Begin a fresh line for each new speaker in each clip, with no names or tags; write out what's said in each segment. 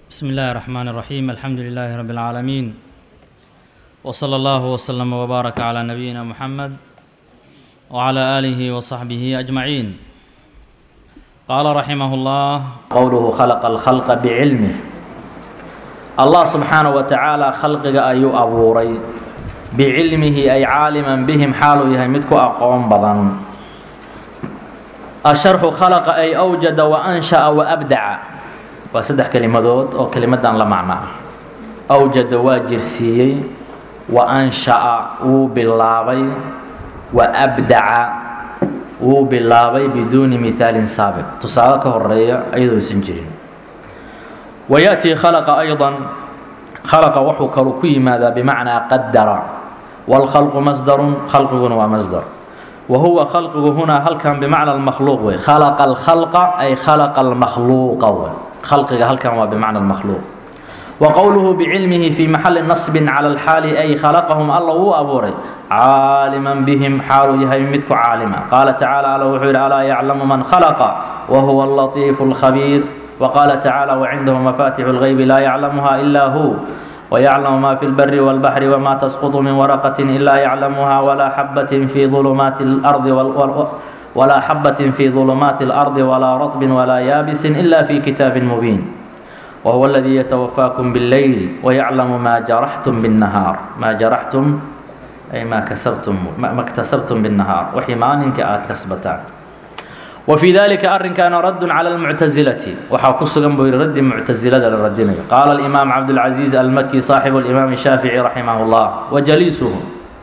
بسم الله الرحمن الرحيم الحمد لله رب العالمين وصلى الله وسلم وبارك على نبينا محمد وعلى آله وصحبه أجمعين قال رحمه الله
qowluhu khalaqa alkhalqa bicilmih allah subxaanaه wa tacaala khalqiga ayuu abuuray bicilmihi ay caaliman bihim xaaluu yahay mid ku aqoon badan asharxu khalaqa ay awjada wa ansha'a wa abdaca waa saddex kelimadood oo kelimadan la macno ah awjada waa jirsiiyey wa ansha'a wuu bilaabay wa abdaca wuu bilaabay biduuni mihaalin saabiq tusaale ka horeeya ayadoosan jirin wayaأtii khalaqa ayضa khalaqa wuxuu kalu ku yimaadaa bimacnaa qadara wاlkhalqu masdarun khalqiguna waa masdar wa huwa khalqigu hunaa halkan bimacna اlmakhluuq wey khalaqa اlkhalqa ay khalaqa اlmakhluuqa wey khalqiga halkan waa bimacna اlmakhluuq wa qowluhu bicilmihi fii maxali nasbin cala alxaali ay khalaqahum alla wuu abuuray caaliman bihim xaaluu yahay mid ku caalima qaala tacaala alla wuxuu yidhi alaa yaclamu man khalaqa wa huwa alatiifu alkhabiir وqال تaعالى وعنده مفاتح الغyب لا يعلمها إلا هو ويعلم ما في البر والبحر وما تسقط من ورقة إلا يعلمها ولا حبة في ظلمات الأرض ولا حبة في ظلمات الأرض ولا رطب ولا يابس إلا في كتاب مبين وهو الذي يتوفاكم بالليل ويعلم ما جرحتم بالنهار ما جرحتم أي ما كسبتم ما اكتسبتم بالنهار وحي maalinka aad kasbataan وفي ذلika arinkaana radd calى الmuctaزilati waxaa ku sugan buu yihi raddi muctaزilada la radinayo qaala الإimaam cabdالcaزيiز almaki صaaxibu الإimaam الshaafiعي raximah الlah wajaliisuhu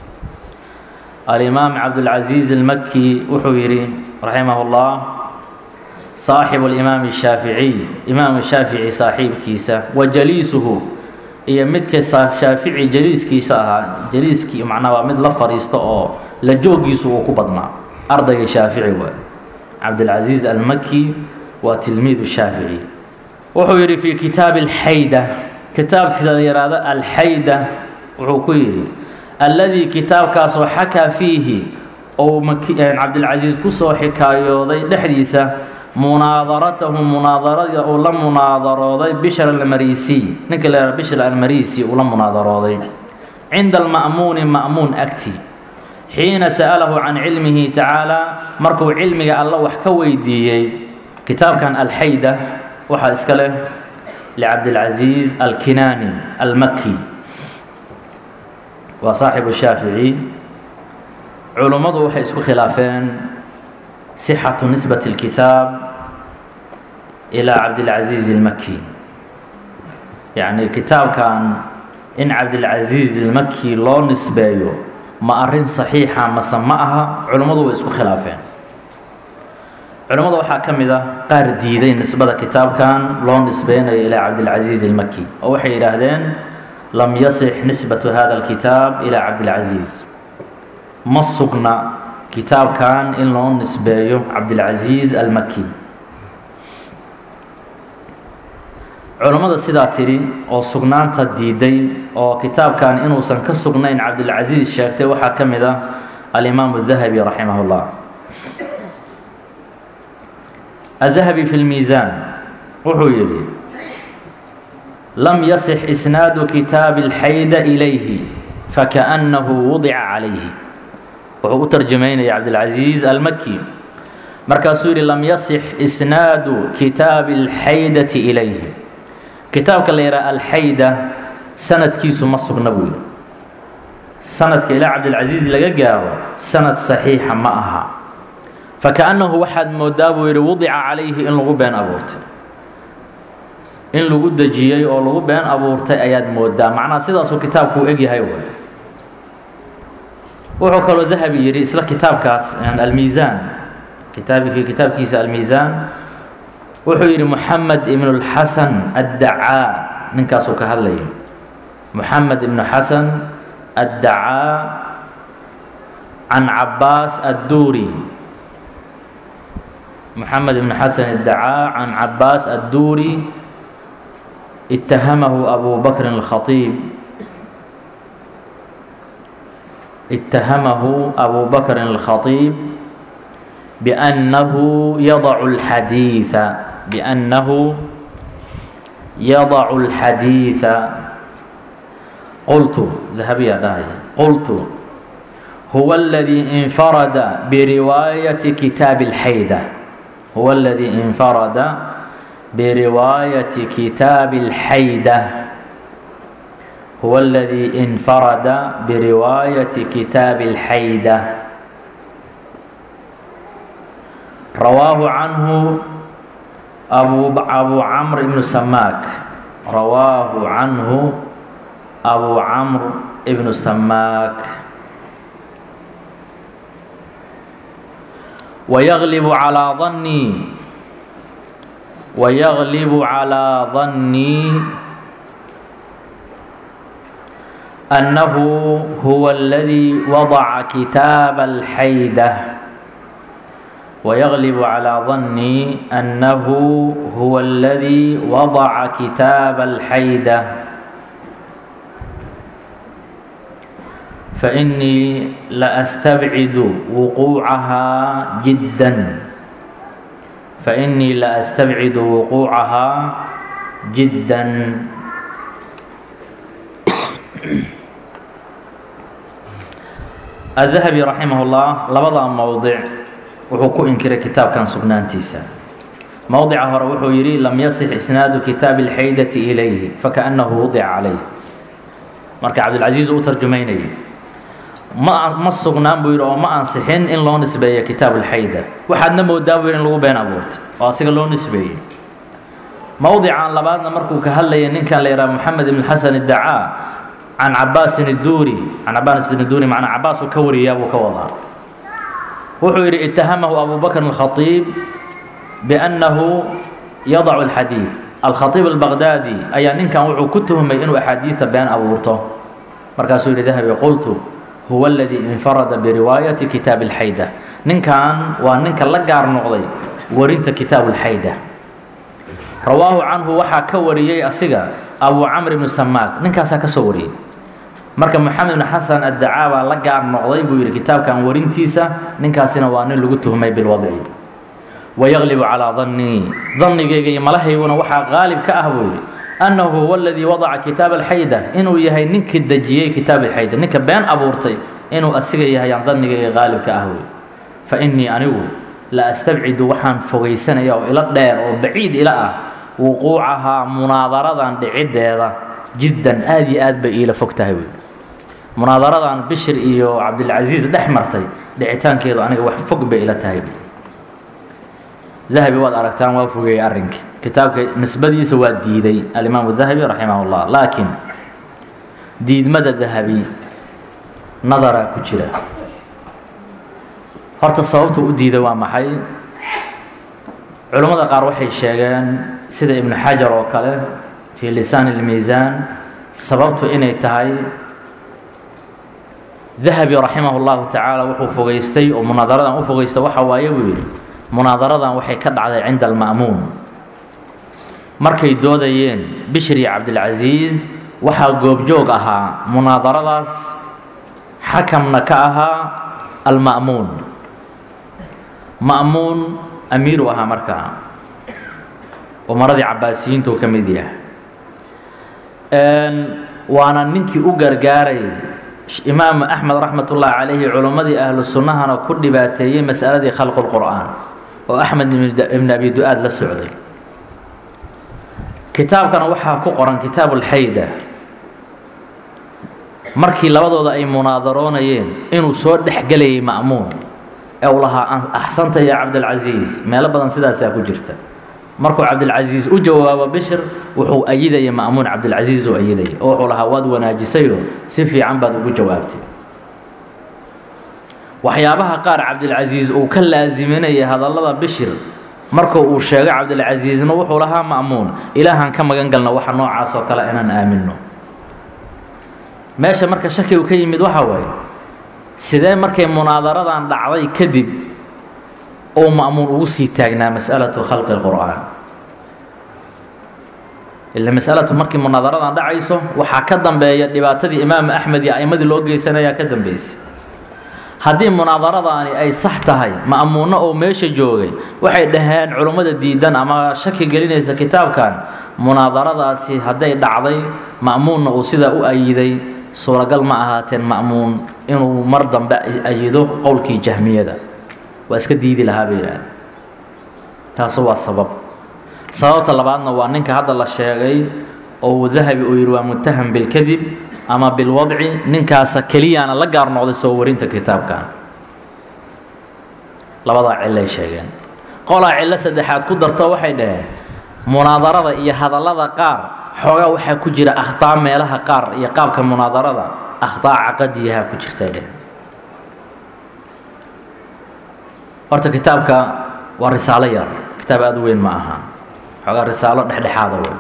alimaam cabdالcaزيiز اlmaki wuxuu yihi raximah الlah صaaxibu الإimaam الshaaficiي imaam shaafiعي saaxiibkiisa wajaliisuhu iyo midka shaafici jaliiskiisa ahaa jaliiskii macnaa waa mid la fadhiisto oo la joogiisu uu ku badnaa ardayga shaafici waay cabdilcaziiz almaki waa tilmiidu shaafici wuxuu yidhi fii kitaabi alxayda kitaabkiisa la yidhaahdo alxayda wuxuu ku yidhi alladii kitaabkaasoo xakaa fiihi ou cabdilcasiis kusoo xikaayooday dhexdiisa munaadaratahu munaadarada uu la munaadarooday bishr almarisiy ninka la yihahdo bishr almarisi uu la munaadarooday cinda alma'muuni ma'muun agti xiina sa'alahu can cilmihi tacaalaa markuu cilmiga alla wax ka weydiiyey kitaabkan alxayda waxaa iska leh licabdilcaziiz alkinaani almaki waa saaxibu shaafici culummadu waxay isku khilaafeen sixatu nisbati اlkitaab ilaa cabdilcaziiz almaki yacni kitaabkan in cabdilcaziiz almaki loo nisbeeyo ma arrin saxiixa mase ma aha culummadu way isku khilaafeen culummada waxaa ka mid ah qaar diiday nisbada kitaabkan loo nisbeynayo ilaa cabdilcaziiz almaki oo waxay yidhaahdeen lam yasix nisbatu hada alkitaab ilaa cabdilcaziiz ma sugna kitaabkan in loo nisbeeyo cabdilcaziiz almaki culummada sidaa tidhi oo sugnaanta diiday oo kitaabkan inuusan ka sugnayn cabdilcaziiz sheegtay waxaa ka mid ah alimaamu dahabi raximah اllah الdahabi fi اlmiisaan wuxuu yidhi lam yasix isnaadu kitaabi اlxayda ilayhi fakaأnnahu wudica calayhi wuxuu u tarjamaynaya cabdilcaziiz almaki markaasuu yidhi lam yasix isnaadu kitaabi اlxaydati ilayhi kitaabka la yidhaha alxayda sanadkiisu ma sugna buu yidhi sanadka ilaa cabdilcaziiz laga gaaro sanad saxiixa ma aha fakaأnnahu waxaad moodaa buu yidhi wudica calayhi in lagu been abuurtay in lagu dejiyey oo lagu been abuurtay ayaad moodaa macnaha sidaasuu kitaabku u egyahay way wuxuu kaloo dahabi yidhi isla kitaabkaas almiisaan kitaabkii kitaabkiisa almiisaan wuxuu yidhi moxamed ibnu اlxasan addacaa ninkaasuu ka hadlayay moxamed ibnu xasan addacaa can cabaas adduuri moxamed ibnu xasan addacaa can cabaas adduuri itahamahu abu bakrin اlkhaiib itahamahu abu bakrin اlkhaiib biأnnahu yadacu اlxadiiثa biأnnahu yadacu اlxadiiثa qultu dahabiyaa dhahaya qultu huwa اladii infarada biriwaayati kitaabi اlxayda huwa اladii infarada biriwaayati kitaabi اlxayda huwa اladii infarada biriwaayati kitaabi اlxayda rawaahu canhu abu abu camr ibnu samaak rawaahu canhu abu camr ibnu samaak wayaglibu calaa dannii wayaglibu calaa dannii annahu huwa aladii wadaca kitaaba alxayda ويغلب على ظني أنه هو الذي وضع كتاب الحيدة فإني لأستبعد وقوعها جدا فإني لأستبعد وقوعها جدا الذهبي رحمه الله لبضع موضع wuxuu ku inkiray kitaabkan sugnaantiisa mowdica hore wuxuu yidhi lam yasix isnaadu kitaabi اlxaydati ilayhi fakaأnnahu wudica calayh marka cabdilcasiis uu tarjumaynayay ma ma sugnaan buu yidhi oo ma ansixin in loo nisbeeyo kitaab اlxayda waxaadna moodaa buu yidhi in lagu been abuurtay oo asiga loo nisbeeyey mowdican labaadna markuu ka hadlayay ninkan la yidhaha moxamed ibn xasan iddacaa can cabaasin idduuri can cabaasin idduuri macnaa cabaas uu ka wariyaa buu ka wadaa wuxuu yidhi itahamahu abu bakr الkhطيib bأnnahu yadacu الxadiiث alkhطيib الbaqdaadi ayaa ninkan wuxuu ku tuhmay inuu axaadiida been abuurto markaasuu yihi dahabi qultu huwa اladii infarada biriwaayati kitaab اlxayda ninkan waa ninka la gaar noqday warinta kitaab اlxayda rawaahu canhu waxaa ka wariyey asiga abu camr ibnu samaak ninkaasaa ka soo wariyey marka moxamed ibn xasan addacaa baa la gaar noqday buu yidhi kitaabkan warintiisa ninkaasina waa nin lagu tuhmay bilwadci wayaglibu calaa dannii dannigayga iyo malahayguna waxaa qaalib ka ah buu yidhi annahu huwa aladii wadaca kitaab alxayda inuu yahay ninkii dejiyey kitaab alxayda ninka been abuurtay inuu asiga yahay aan dannigayga qaalib ka ah buu yidhi fa innii anigu la astabcidu waxaan fogaysanaya oo ila dheer oo baciid ila ah wuquucahaa munaadaradan dhiciddeeda jiddan aad iyo aad bay iila fog tahay buuyidhi munaadaradan bishir iyo cabdilcasiis dhex martay dhicitaankeedu aniga wax fog bay ila tahay dahabi waad aragtaan waa fogeeyey arrinkii kitaabka nisbadiisa waa diiday alimaamu dahabi raximah اllah laakiin diidmada dahabi nadaraa ku jira horta sababtu u diiday waa maxay culammada qaar waxay sheegeen sida ibnu xajar oo kale fii lisaan اlmiisaan sababtu inay tahay dahabi raximah اllahu tacaala wuxuu fogeystay oo munaadaradan u fogeysta waxa waaye buu yidhi munaadaradan waxay ka dhacday cinda alma'muun markay doodayeen bishir iyo cabdilcasiis waxaa goobjoog ahaa munaadaradaas xakamna ka ahaa alma'muun ma'muun amiiru ahaa markaa umaradii cabaasiyiinta uu ka mid yahay waana ninkii u gargaaray imaamu axmed raxmat ullaahi calayhi culimmadii ahlu sunnahana ku dhibaateeyey masaladii khalqu lqur'aan oo axmed ibn abi du-aad la socday kitaabkana waxaa ku qoran kitaabu lxayda markii labadooda ay munaadaroonayeen inuu soo dhexgelayay ma'muun ee uu lahaa axsanta ya cabdilcasiis meelo badan sidaasaa ku jirta markuu cabdilcasiis u jawaabo bishir wuxuu ayidaya ma'muun cabdilcasiis uu ayidaya oo wuxuu lahaa waad wanaajisayoo si fiican baad ugu jawaabtay waxyaabaha qaar cabdilcasiis uu ka laasiminaya hadallada bishir marka uu sheego cabdilcasiisna wuxuu lahaa ma'muun ilaahaan ka magan galna waxa noocaas oo kale inaan aaminno meesha marka shakigu ka yimid waxa waaye sidee markay munaadaradan dhacday kadib ou ma'muun ugu sii taagnaa mas'alatu khalqi اlqur'aan ila masalatu markii munaadaradan dhacayso waxaa ka dambeeya dhibaatadii imaamu axmed iyo a'immadii loo geysanayaa ka dambeysay haddii munaadaradaani ay sax tahay ma'muunno oo meesha joogay waxay dhaheen culummada diidan ama shaki gelinaysa kitaabkan munaadaradaasi hadday dhacday ma'muunna uu sidaa u ayiday suuragal ma ahaateen ma'muun inuu mar dambe ayido qowlkii jahmiyada waa iska diidi lahaa bay yidhaahda taasu waa sabab sababta labaadna waa ninka hadda la sheegay oo dahabi uu yidhi waa muttaham bilkadib ama bilwadci ninkaasa keliyaana la gaar noqday soo warinta kitaabkan labadaa cillay sheegeen qolaa cillo saddexaad ku darto waxay dhaheen munaadarada iyo hadallada qaar xoogaa waxaa ku jira akhtaa meelaha qaar iyo qaabka munaadarada akhtaa caqadiyaha ku jirtay dheh horta kitaabka waa risaalo yar kitaab aada u weyn ma aha xoogaa risaalo dhexdhexaada wey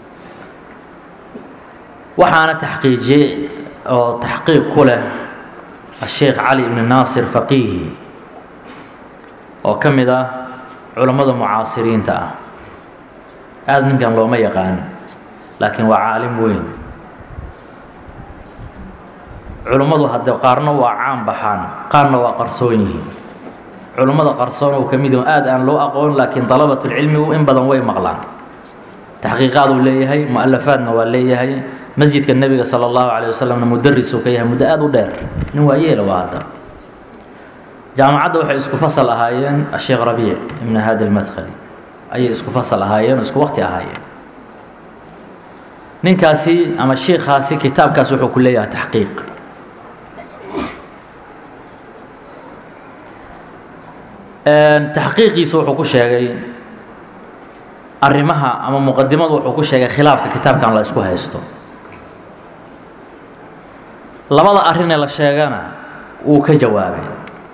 waxaana taxqiijiyey oo taxqiiq ku leh asheekh cali ibni naasir faqiihi oo ka mid ah culammada mucaasiriinta ah aada ninkan looma yaqaan laakiin waa caalim weyn culummadu haddee qaarna waa caan baxaan qaarna waa qarsoon yihiin culummada qarsoon uu ka mid yaho aada aan loo aqoon laakiin dalabatulcilmigu in badan way maqlaan taxqiiqaad uu leeyahay mu-alafaadna waa leeyahay masjidka nebiga sala allahu calay wasalamna mudarisuu ka yahay muddo aada u dheer nin waa yeela waa hadda jaamacadda waxay isku fasal ahaayeen asheekh rabiic ibn haadi almadkhali ayay isku fasal ahaayeen oo isku waqti ahaayeen ninkaasi ama shiikhaasi kitaabkaas wuxuu ku leeyahay taxqiiq taxqiiqiisa wuxuu ku sheegay arrimaha ama muqadimadu wuxuu ku sheegay khilaafka kitaabkan la isku haysto labada arrinee la sheegana wuu ka jawaabay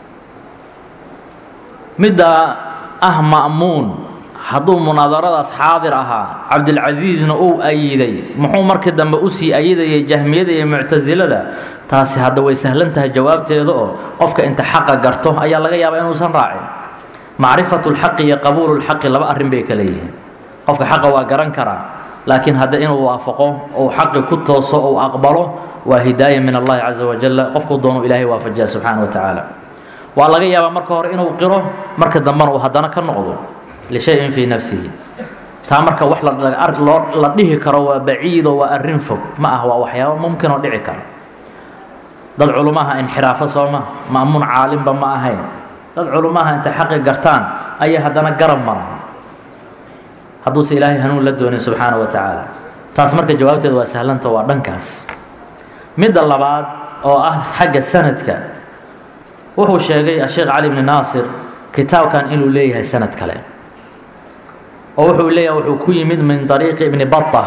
midda ah ma'muun hadduu munaadaradaas xaadir ahaa cabdilcasiisna uu ayiday muxuu markii dambe usii ayidayay jahmiyada iyo muctasilada taasi hadda way sahlan tahay jawaabteeda oo qofka inta xaqa garto ayaa laga yaabaa inuusan raacin macrifatu lxaqi iyo qabuulu lxaqi laba arrin bay kala yihiin qofka xaqa waa garan karaa laakiin hadda inuu waafaqo ou xaqi ku tooso ou aqbalo waa hidaaya min allahi caza wajalla qofkuu doonu ilaahay waafajiya subxaana wa tacaala waa laga yaabaa marka hore inuu qiro marka dambena uu haddana ka noqdo lishayin fii nafsihi taa marka wax loo la dhihi karo waa baciido waa arrin fog ma ah waa waxyaabo mumkin oo dhici kara dad culumaha inxiraafo sooma ma'muun caalimba ma ahayn dad culumaha intay xaqi gartaan ayaa haddana garab maran hadduuse ilaahay hanuun la doonin subxaana wa tacaala taas marka jawaabteeda waa sahlanta waa dhankaas midda labaad oo ah xagga sanadka wuxuu sheegay asheekh cali bni naasir kitaabkan inuu leeyahay sanad kale oo wuxuu leeyahay wuxuu ku yimid min طariiqi ibni baطa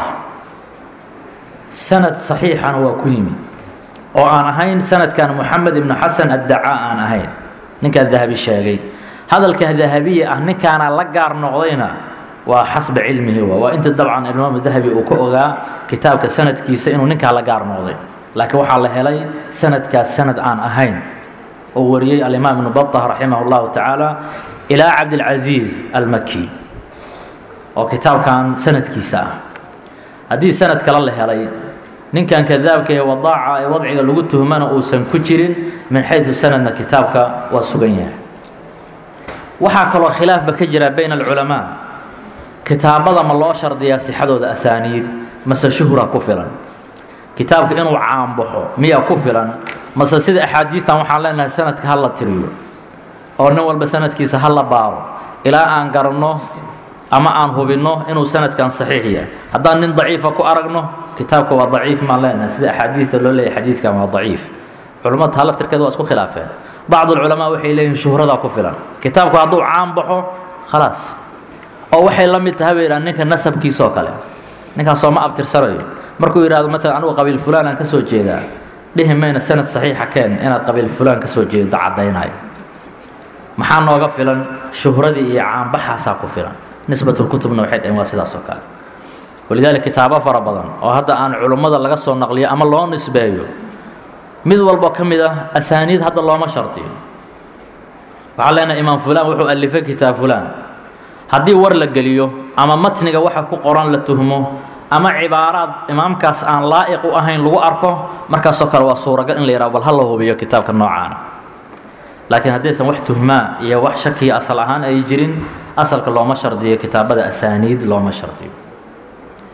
sanad صaxiixana waa ku yimid oo aan ahayn sanadkan moxamed ibnu xasan addacaa aan ahayn ninkaa dahabi sheegay hadalka dahabiya ah ninkaana la gaar noqdayna waa xasba cilmihi wa waa inta dabcan imaam dahabi uu ka ogaa kitaabka sanadkiisa inuu ninkaa la gaar noqday laakiin waxaa la helay sanadkaas sanad aan ahayn oo wariyey alimaam ibnu baطa raximah اllahu tacaala ilaa cabdilcasiiz almaki oo kitaabkan sanadkiisa ah haddii sanad kale la helay ninkan kadaabka ee wadaaca ee wadciga lagu tuhmana uusan ku jirin min xayثu sanadna kitaabka waa sugan yahay waxaa kaloo khilaafba ka jira bayna alculamaa kitaabada ma loo shardiyaa sixadooda asaaniid mase shuhra ku filan kitaabka inuu caanbaxo miyaa ku filan mase sida axaadiistan waxaan leenahay sanadka ha la tiriyo oo nin walba sanadkiisa ha la baaro ilaa aan garanno ama aan hubinno inuu sanadkan saxiix yahay haddaan nin daciifa ku aragno kitaabka waa daciif maan leenahay sida axaadiista loo leeyahy xadiidkan waa daciif culimmada taa laftirkeeda waa isku khilaafeen bacd alculamaa waxay leeyihin shuhradaa ku filan kitaabku hadduu caan baxo khalaas oo waxay la mid tahay bay yidhaha ninka nasabkiisoo kale ninkaan sooma abtirsanayo markuu yidhahdo maalan anugu qabiil fulaan aan ka soo jeedaa dhihi mayna sanad saxiixa keen inaad qabiil fulaan ka soo jeedo caddaynayo maxaa nooga filan shuhradii iyo caanbaxaasaa ku filan nisbatulkutubna waxay dhaheen waa sidaas oo kale walidaalika kitaabo fara badan oo hadda aan culummada laga soo naqliyo ama loo nisbeeyo mid walbo ka mid ah asaaniid hadda looma shardiyo waxaan leenahay imaam fulaan wuxuu alifay kitaab fulaan haddii war la geliyo ama matniga waxa ku qoran la tuhmo ama cibaaraad imaamkaas aan laa'iq u ahayn lagu arko markaasoo kale waa suuragal in la yidhaho bal ha la hubiyo kitaabka noocaana laakiin haddaysan wax tuhmaa iyo wax shakiya asal ahaan ay jirin asalka looma shardiyo kitaabada asaaniid looma shardiyo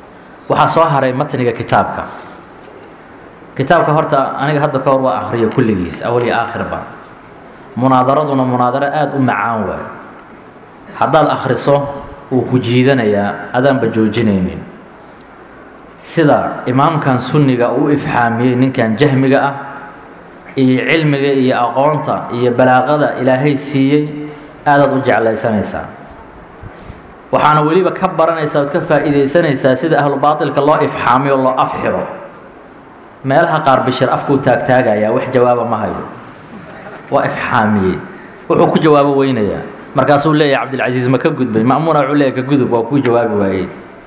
waxaa soo haray matniga kitaabka kitaabka horta aniga hadda ka hor waa akhriyo kulligiis awal iyo aakhirba munaadaraduna munaadaro aada u macaan waay haddaad akhriso wuu ku jiidanayaa adaanba joojinaynin sida imaamkan sunniga uu ifxaamiyey ninkan jahmiga ah iyo cilmiga iyo aqoonta iyo balaaqada ilaahay siiyey aadaad u jeclaysanaysaa waxaana weliba ka baranaysaa ood ka faa'iidaysanaysaa sida ahlu baatilka loo ifxaamiyo loo afxiro meelaha qaar bishir afkuu taagtaagayaa wax jawaaba ma hayo waa ifxaamiyey wuxuu ku jawaabo weynayaa markaasuu leeyahay cabdilcasiis ma ka gudbay ma'muuna wuxuu leeyahay ka gudub waa kuu jawaabi waayey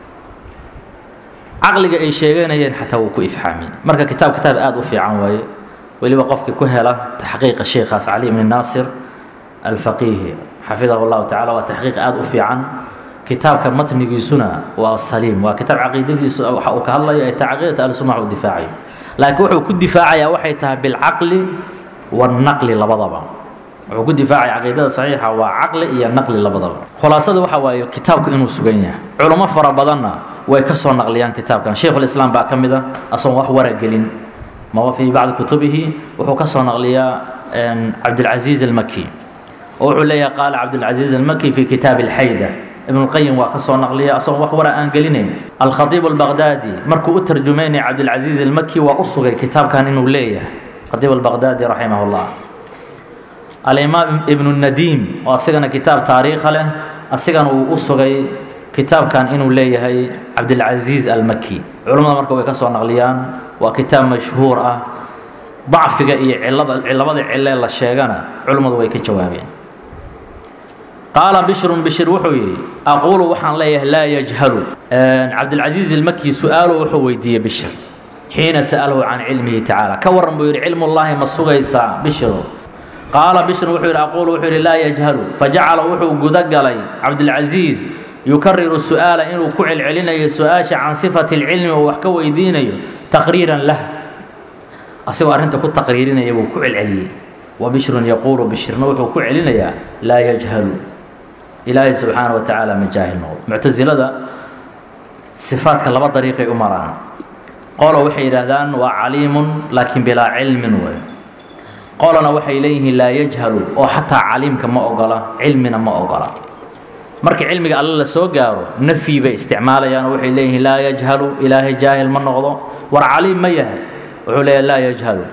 caqliga ay sheeganayeen xataa wuu ku ifxaamiyey marka kitaab kitaab aada u fiican waaye weliba qofkii ku hela taxqiiqa sheikhaas cali ibni naasir alfaqiihi xafidahu llahu tacala waa taxqiiq aada u fiican kitaabka matnigiisuna waa saliim waa kitaab caqiidadiisu waxa uu ka hadlayo ee caqiidata ahlusunna wax u difaacayo laakiin wuxuu ku difaacayaa waxay tahay bilcaqli wannaqli labadaba wuxuu ku difaacaya caqiidada saxiixa waa caqli iyo naqli labadaba khulaasada waxa waaye kitaabku inuu sugan yahay culummo fara badanna way ka soo naqliyaan kitaabkan sheikhulislaam baa ka mid a asagoon wax waragelin maba fii bacdi kutubihi wuxuu ka soo naqliyaa cabdilcasiiz almaki oo wuxuu leeyahay qaala cabdilcasiiz almaki fi kitaabi alxayda ibn اlqayim waa ka soo naqliya asagoon wax wara aan gelinayn alkhatiib albaqdaadi markuu u tarjumaynaya cabdilcasiiz almaki waa u sugay kitaabkan inuu leeyahay khatiib albaqdaadi raximah اllah alimaam ibnu nadiim oo asigana kitaab taariikha leh asigana uu u sugay kitaabkan inuu leeyahay cabdilcasiiz almaki culammada marka way ka soo naqliyaan waa kitaab mashhuur ah dacfiga iyo cilada labada cilee la sheegana culummadu way ka jawaabeen qaala bishrun bishir wuxuu yidhi aquulu waxaan leeyahay laa yajhalu cabdilcasiiz ilmaki su-aalo wuxuu weydiiyey bishir xiina sa'alahu can cilmihi tacaala ka waran buu yidhi cilmullaahi ma sugaysaa bishiru qaala bishrun wuxuu yidhi aquulu wuxuu yidhi laa yajhalu fajacala wuxuu guda galay cabdilcasiiz yukariru su-aala inuu ku celcelinayo su-aasha can sifati اlcilmi oo wax ka weydiinayo taqriiran lah asagoo arrinta ku taqriirinaya buu ku celceliyey wa bishrun yaquulu bishirna wuxuu ku celinayaa laa yajhalu ilaahay subxaana wa tacaala ma jaahil noqdo muctasilada sifaadka laba dariiqay u maraan qolo waxay yidhaahdaan waa caliimun laakiin bilaa cilmin wey qolona waxay leeyihiin laa yajhalu oo xataa caliimka ma ogola cilmina ma ogola marka cilmiga alle la soo gaaro nafyi bay isticmaalayaan oo waxay leeyihiin laa yajhalu ilaahay jaahil ma noqdo war caliim ma yahay wuxuu leeyahay laa yajhalu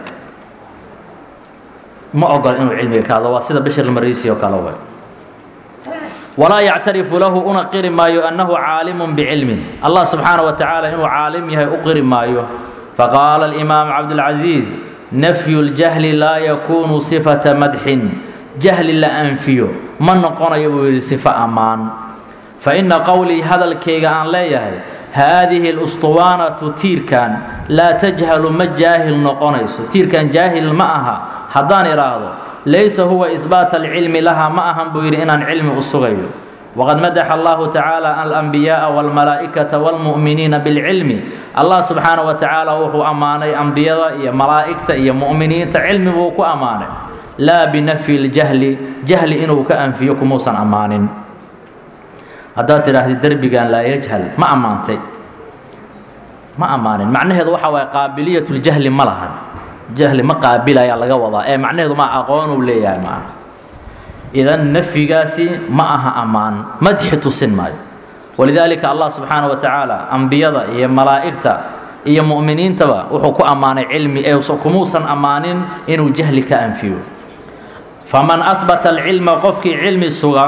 ma ogola inuu cilmiga ka hadlo waa sida bashir almarisi oo kale way walaa yactarifu lahu una qiri maayo annahu caalimun bicilmin allah subxaana wa tacaala inuu caalim yahay u qiri maayo faqaala alimaam cabdulcasiis nafyu ljahli laa yakuunu sifata madxin jahli la anfiyo ma noqonayo buu yidhi sifo ammaan fa inna qowlii hadalkayga aan leeyahay haadihi اlustuwaanatu tiirkan laa tajhalu ma jaahil noqonayso tiirkan jaahil ma aha haddaan idhaahdo laysa huwa ihbaata alcilmi laha ma ahan buu yidhi inaan cilmi u sugayo waqad madaxa allahu tacaala alambiyaءa wاlmalaa'ikata wاlmu'miniina bilcilmi allah subxaana wa tacaala wuxuu ammaanay ambiyada iyo malaa'igta iyo mu'miniinta cilmi buu ku ammaanay laa binafyi اljahli jahli inuu ka anfiyo kumuusan ammaanin haddaad tidhaahdi derbigan laa yajhal ma ammaantay ma ammaanin macnaheedu waxa waaye qaabiliyatuljahli ma lahan jahli ma qaabilayaa laga wadaa ee macnaheedu ma aqoonuu leeyahay ma aha idan nafyigaasi ma aha ammaan madxi tusin maayo walidaalika allah subxaana wa tacaala ambiyada iyo malaa'igta iyo mu'miniintaba wuxuu ku ammaanay cilmi ee kumuusan ammaanin inuu jahli ka anfiyo faman ahbata alcilma qofkii cilmi suga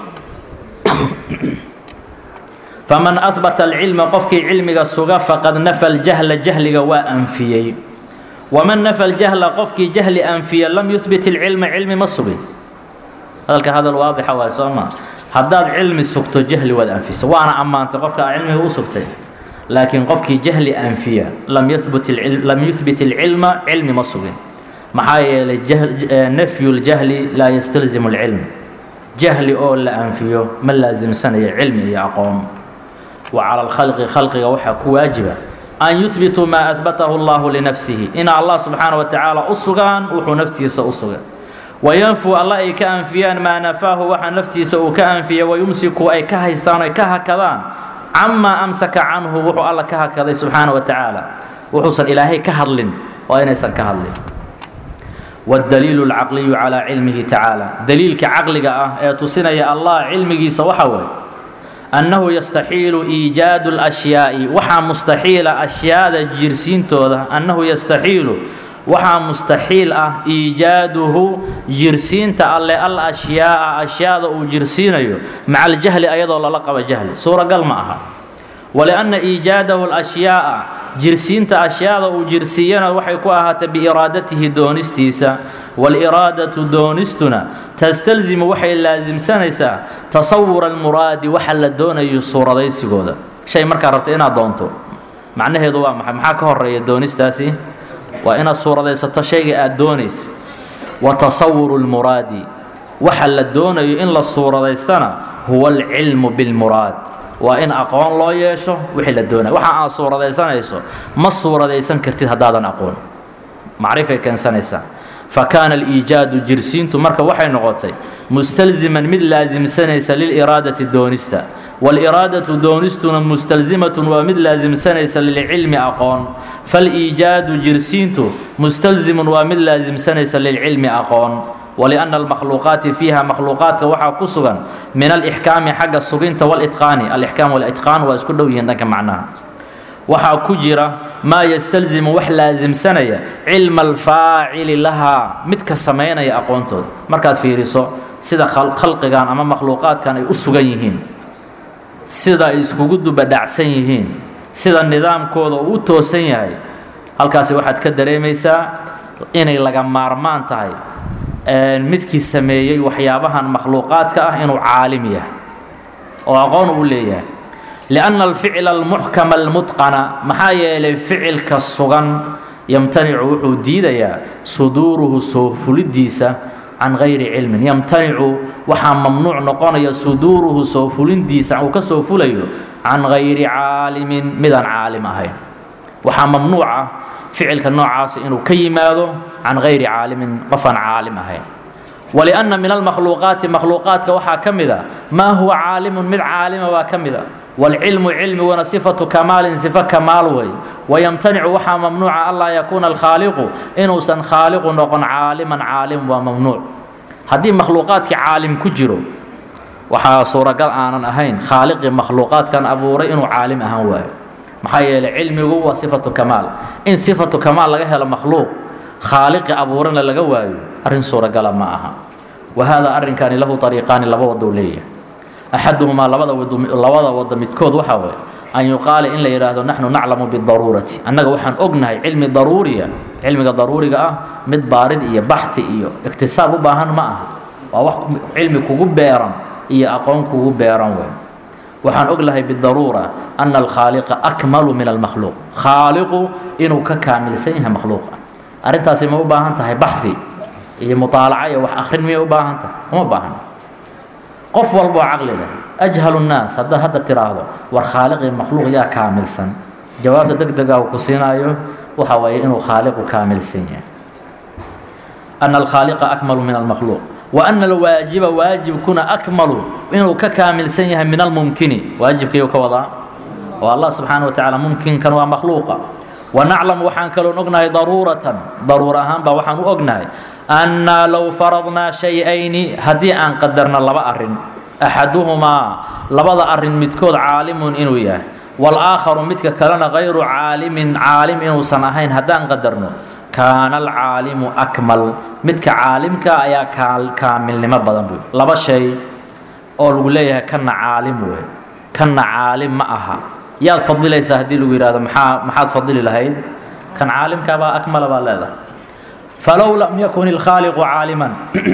faman ahbata alcilma qofkii cilmiga suga faqad nafa ljahla jahliga waa anfiyey waman nafa ljahla qofkii jahli anfiya lam yuhbit ilcilma cilmi ma sugin hadalka hadal waadixa waay soo ma haddaad cilmi sugto jahli waad anfisa waana ammaantay qofka aa cilmiga u sugtay laakiin qofkii jahli anfiya lam yuhbit lam yuhbit ilcilma cilmi ma sugin maxaa yeelay nafyu ljahli laa yastalzimu alcilm jahli oo la anfiyo ma laasimsanayo cilmi iyo aqoon wa cala alkhalqi khalqiga waxaa ku waajiba an yuhbituu maa ahbatahu allahu linafsihi ina allah subxaana wa tacaala u sugaan wuxuu naftiisa u sugay wayanfuu alla ay ka anfiyaan maa nafaahu waxa naftiisa uu ka anfiya wayumsiku ay ka haystaan ay ka hakadaan camaa amsaka canhu wuxuu alla ka hakaday subxaana wa tacaala wuxuusan ilaahay ka hadlin waa inaysan ka hadlin wاdaliilu اlcaqliyu calaa cilmihi tacaala daliilka caqliga ah ee tusinaya allah cilmigiisa waxa waye annahu yastaxiilu iijaadu اlأshyaaءi waxaa mustaxiila ashyaada jirsiintooda annahu yastaxiilu waxaa mustaxiil ah iijaaduhu jirsiinta alle al ashyaaءa ashyaada uu jirsiinayo maca aljahli ayadoo lala qaba jahli suuragal ma aha walianna iijaadahu اlأshyaaءa jirsiinta ashyaada uu jirsiiyana waxay ku ahaatay biiraadatihi doonistiisa wاliraadatu doonistuna tastalzimu waxay laasimsanaysaa tasawura almuraadi waxa la doonayo suuradaysigooda shay markaa rabta inaad doonto macnaheedu waa maxay maxaa ka horeeya doonistaasi waa inaad suuradaysato shayga aad doonaysa wa tasawuru lmuraadi waxa la doonayo in la suuradaystana huwa alcilmu bilmuraad waa in aqoon loo yeesho wixii la doonaya waxa aad suuradaysanayso ma suuradaysan kartid haddaadan aqoon macrifay keensanaysaa fa kaana aliijaadu jirsiintu marka waxay noqotay mustalziman mid laasimsanaysa liliraadati doonista wاliraadaةu doonistuna mustalzimatun waa mid laasimsanaysa lilcilmi aqoon faاliijaadu jirsiintu mustalzimun waa mid laasimsanaysa lilcilmi aqoon waliأnna almakhluuqaati fiiha makhluuqaadka waxaa ku sugan min alixkaami xagga suginta wاlitqaani alixkaam wاlitqaan waa isku dhow yihiin dhanka macnaha waxaa ku jira maa yastalzimu wax laasimsanaya cilma alfaacili lahaa midka samaynaya aqoontooda markaad fiiriso sida khalqigan ama makhluuqaadkan ay u sugan yihiin sida ay iskugu dubadhacsan yihiin sida nidaamkooda uu u toosan yahay halkaasi waxaad ka dareemaysaa inay laga maarmaan tahay midkii sameeyey waxyaabahan makhluuqaadka ah inuu caalim yahay oo aqoon uu leeyahay lianna alficla almuxkama almutqana maxaa yeelay ficilka sugan yamtanicu wuxuu diidayaa suduuruhu soo fulidiisa can gayri cilmin yamtanicu waxaa mamnuuc noqonaya suduuruhu soo fulindiisa uu ka soo fulayo can gayri caalimin midaan caalim ahayn waxaa mamnuuca ficilka noocaasa inuu ka yimaado can gayri caalimin qofaan caalim ahayn walianna min almakhluuqaati makhluuqaadka waxaa ka mida maa huwa caalimun mid caalima baa ka mida wاlcilmu cilmiguna sifatu kamaalin sifo kamaal wey wayamtanicu waxaa mamnuuca anlaa yakuuna alkhaaliqu inuusan khaaliqu noqon caaliman caalim waa mamnuuc haddii makhluuqaadkii caalim ku jiro waxaa suuragal aanan ahayn khaaliqii makhluuqaadkan abuuray inuu caalim ahaan waayo maxaa yeelay cilmigu waa sifatu kamaal in sifatu kamaal laga helo makhluuq khaaliqi abuurana laga waayo arrin suuragala ma aha wa haadaa arrinkaani lahu ariiqaani laba wadou leeyahay axaduhumaa labada wado labada wado midkood waxaa waye an yuqaala in la yidhaahdo naxnu naclamu bidaruurati annaga waxaan ognahay cilmi daruuriya cilmiga daruuriga ah mid baarid iyo baxi iyo iktisaab u baahan ma aha waa wax cilmi kugu beeran iyo aqoon kugu beeran wey waxaan ognahay bidaruura ana alkhaaliqa akmalu min almakhluuq khaaliqu inuu ka kaamilsan yahay makhluuqa arrintaasi ma u baahan tahay baxi iyo muطaalaca iyo wax akrin miyay u baahan tahay uma baahan qof walboo caqli leh ajhalu nnaas haddaad hadda tiraahdo war khaaliqii makhluuq yaa kaamilsan jawaabta deg dega uu ku siinaayo waxa waaye inuu khaaliqu kaamilsan yahay ana alkhaaliqa akmalu min almakhluuq wa ana alwaajiba waajibkuna akmalu inuu ka kaamilsan yahay min almumkini waajibkayuu ka wadaa oo allah subxaana wa tacaala mumkinkan waa makhluuqa wanaclamu waxaan kaloon ognahay daruuratan daruur ahaan baa waxaan u ognahay annaa low faradnaa shay-ayni haddii aan qadarno laba arrin axaduhumaa labada arrin midkood caalimun inuu yahay walaakharu midka kalena kayru caalimin caalim inuusan ahayn haddaan qadarno kaana alcaalimu akmal midka caalimka ayaa kaamilnimo badan buy laba shay oo lagu leeyahay kanna caalim wey kanna caalim ma aha yaad fadilaysaa haddii lagu yidhahdo maxaa maxaad fadili lahayd kan caalimkaabaa akmala baa leedahay falow lam yakun ilkhaaliqu caaliman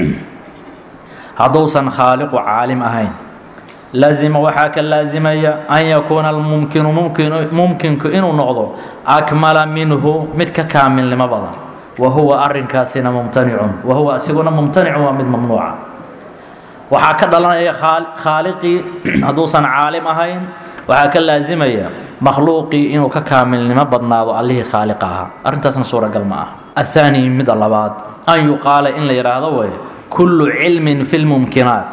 hadduusan khaaliqu caalim ahayn lazima waxaa ka laasimaya an yakuuna almumkinu mumkinku inuu noqdo akmala minhu mid ka kaamilnimo badan wa huwa arrinkaasina mumtanicun wa huwa isiguna mumtanicun waa mid mamnuuca waxaa ka dhalanaya khaaliqii hadduusan caalim ahayn waxaa ka laasimaya makhluuqii inuu ka kaamilnimo badnaado allihii khaaliqa ahaa arrintaasna suuragal ma aha athaani midda labaad an yuqaala in la yidhaahdo way kullu cilmin fi lmumkinaat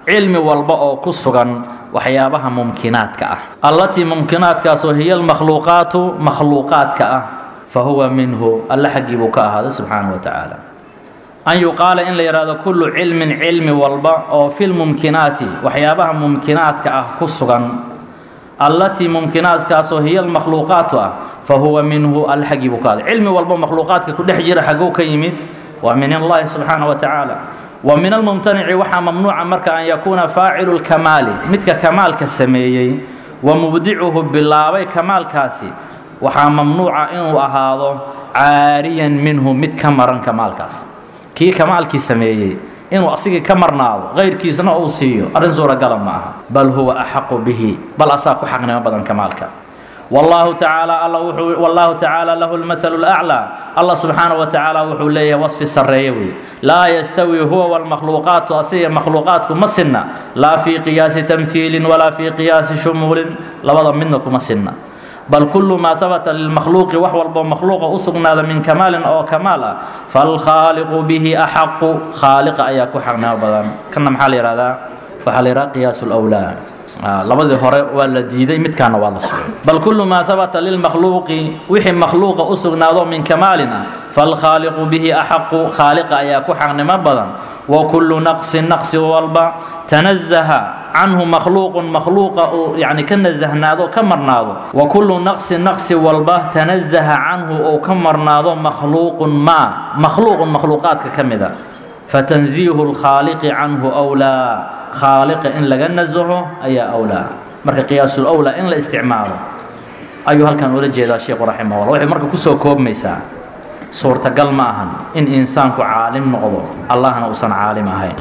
cilmi walba oo ku sugan waxyaabaha mumkinaadka ah allatii mumkinaadkaasoo hiya almakhluuqaatu makhluuqaadka ah fa huwa minhu alla xaggii buu ka ahaaday subxaanahu wa tacaala an yuqaala in la yidhahdo kullu cilmin cilmi walba oo fi lmumkinaati waxyaabaha mumkinaadka ah ku sugan allatii mumkinaadkaasoo hiya almakhluuqaatu ah fa huwa minhu alla xaggii buu ka ahaaday cilmi walba makhluuqaadka ku dhex jira xagguu ka yimid waa min allahi subxaanahu wa tacaala wa min almumtanici waxaa mamnuuca marka an yakuuna faacilu lkamaali midka kamaalka sameeyey wa mubdicuhu bilaabay kamaalkaasi waxaa mamnuuca inuu ahaado caariyan minhu mid ka maran kamaalkaas kii kamaalkii sameeyey inuu asigii ka marnaado kayrkiisna uu siiyo arrin suuragala ma aha bal huwa axaqu bihi bal asaa ku xaqnimo badan kamaalka والله تعالى الله وحو والله تعالى له المثل الأعلى الله سبحانه وتعالى وحو ليه وصف السريوي لا يستوي هو والمخلوقات أصية مخلوقات مسنة لا في قياس تمثيل ولا في قياس شمول لبضا منكم مسنة بل كل ما ثبت للمخلوق وحو المخلوق أصغنا من كمال أو كمالا فالخالق به أحق خالق أياكو حقنا بدن كنا محالي هذا وحالي قياس الأولى labadii hore waa la diiday midkaana waa la sugay bal kullu maa habata lilmakhluuqi wixii makhluuqa u sugnaado min kamaalina falkhaaliqu bihi axaqu khaaliqa ayaa ku xaqnimo badan wa kullu naqsin naqsi walba tanazaha canhu makhluuqun makhluuqa uu yani ka nasahnaado ka marnaado wa kullu naqsin naqsi walba tanazaha canhu uu ka marnaado makhluuqun maa makhluuqun makhluuqaadka ka mida فتنزيه الخالق عنه أولى خالق إن لغا نزهه أي أولى مركا قياس الأولى إن لا استعماله أيها هل كان أولا جيدا الشيخ رحمه الله وحي مركا كسو كوب ميسا صورة قل معهن إن إنسانك عالم نقضو الله نوصن عالم أهين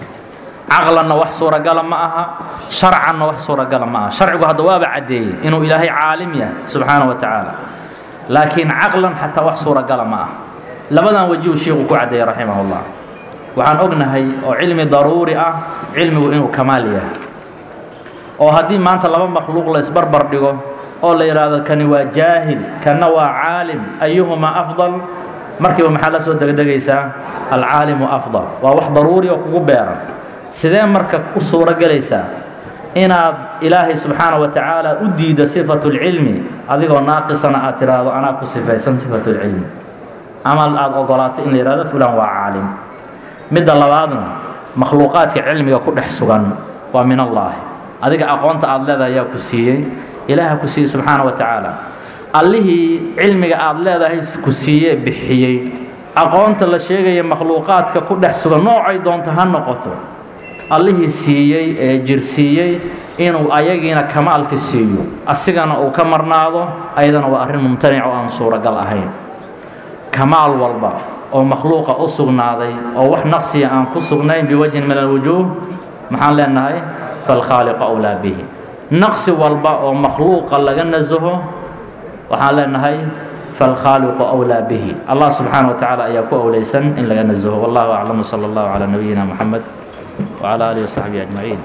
عقلا وح صورة قل معها شرعا وح صورة قل معها شرعه هذا وابع عدي إنه إلهي عالم يا سبحانه وتعالى لكن عقلا حتى وح صورة قل معها لبدا وجيه الشيخ كعدي رحمه الله waxaan ognahay oo cilmi daruuri ah cilmigu inuu kamaal yahay oo haddii maanta laba makhluuq la isbarbar dhigo oo la yidhaahdo kani waa jaahil kana waa caalim ayuhumaa afdal markiiba maxaa la soo degdegaysaa alcaalimu afdal waa wax daruuri oo kugu beeran sidee marka u suuro gelaysaa inaad ilaahay subxaana wa tacaala u diiddo sifatu lcilmi adigoo naaqisana aad tidhaahdo anaa ku sifaysan sifatu lcilmi ama aada ogolaato in la yidhahdo fulan waa caalim midda labaadna makhluuqaadka cilmiga ku dhex sugan waa min allaahi adiga aqoonta aada leedahay ayaa ku siiyey ilaaha ku siiyey subxaana wa tacaala allihii cilmiga aada leedahay ku siiyee bixiyey aqoonta la sheegaya makhluuqaadka ku dhex sugan noocay doonto ha noqoto allihii siiyey ee jirsiiyey inuu ayagiina kamaalka siiyo asigana uu ka marnaado ayadana waa arrin mumtanic oo aan suuragal ahayn kamaal walba oo makhluuqa u sugnaaday oo wax naqsiya aan ku sugnayn biwajhin min alwujuuh maxaan leenahay falkhaaliqu awlaa bihi naqsi walba oo makhluuqa laga nasaho waxaan leenahay falkhaaliqu awlaa bihi allah subxaana wa tacaala ayaa ku awlaysan in laga nasaho wallahu aclam sala allahu calaa nabiyina moxamed wacala aalihi wasaxbihi ajmaciin